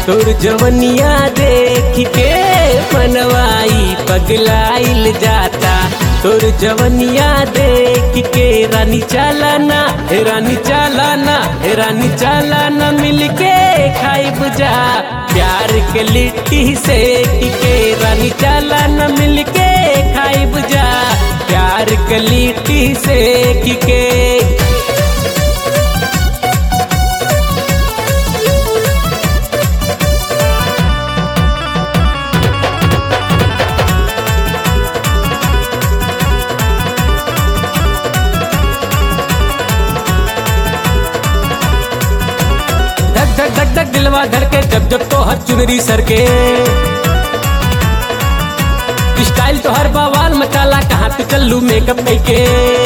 तोर जवनिया देख के मनवाई पगलाइल जाता तोर जवनिया देख के रानी चालाना हे रानी चालाना हे रानी चालाना मिलके खाई बुझा प्यार के लिट्टी से के रानी चालाना मिलके खाई बुझा प्यार के लिट्टी से के धक धक धक धक दिलवा धड़के जब जब तो हर चुनरी सर के स्टाइल तो हर बवाल मचाला कहाँ पे चलू मेकअप के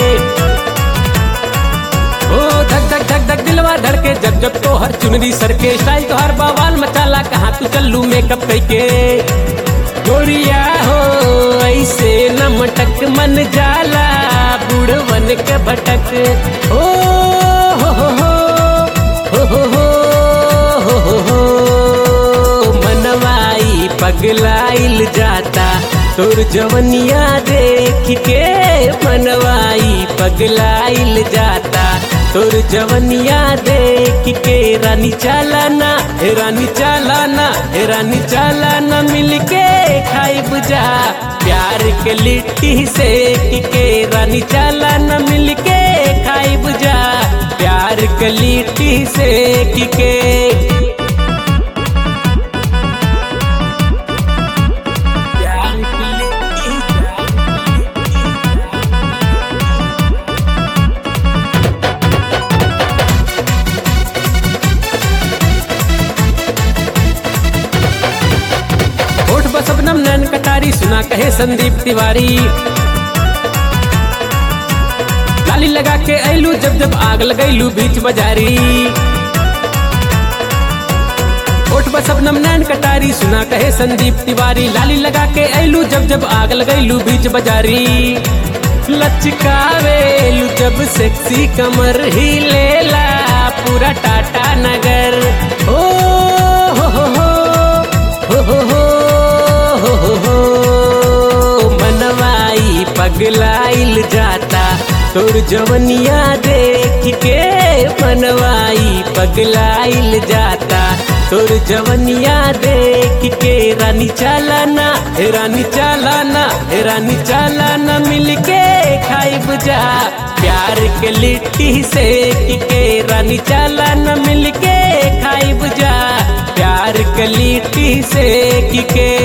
ओ धक धक धक धक दिलवा धड़के जब जब तो हर चुनरी सर के स्टाइल तो हर बवाल मचाला कहाँ तू चलू मेकअप के गोरिया हो ऐसे न मटक मन जाला बूढ़वन के भटक ओ हो हो हो हो हो हो हो हो हो मनवाई पगलाइल जाता तोर जवनिया देख के मनवाई पगलाइल जाता तोर जवनिया देख के रानी चालाना हे रानी चालाना हे रानी चालाना मिलके खाई बुझा प्यार के लिट्टी से के रानी चालाना मिलके खाई बुझा प्यार के लिट्टी से के प्यार के लिट्टी होठ बसबनम नैन कटारी सुना कहे संदीप तिवारी लाली लगा के ऐलू जब जब आग लगैलू बीच बाजारी होठ बसबनम नैन कटारी सुना कहे संदीप तिवारी लाली लगा के ऐलू जब जब आग लगैलू बीच बाजारी लचकावेलू जब सेक्सी कमर ही लेला पूरा टाटा नगर ओ हो हो हो हो हो हो हो हो हो मनवाई पगलाइल जाता तोर जवनिया देख के मनवाई पगलाइल जाता तोर जवनिया देख के रानी चालाना हे रानी चालाना हे रानी चालाना मिलके खाई बुझा प्यार के लिट्टी से के रानी चालाना मिलके खाई बुझा प्यार के लिट्टी से के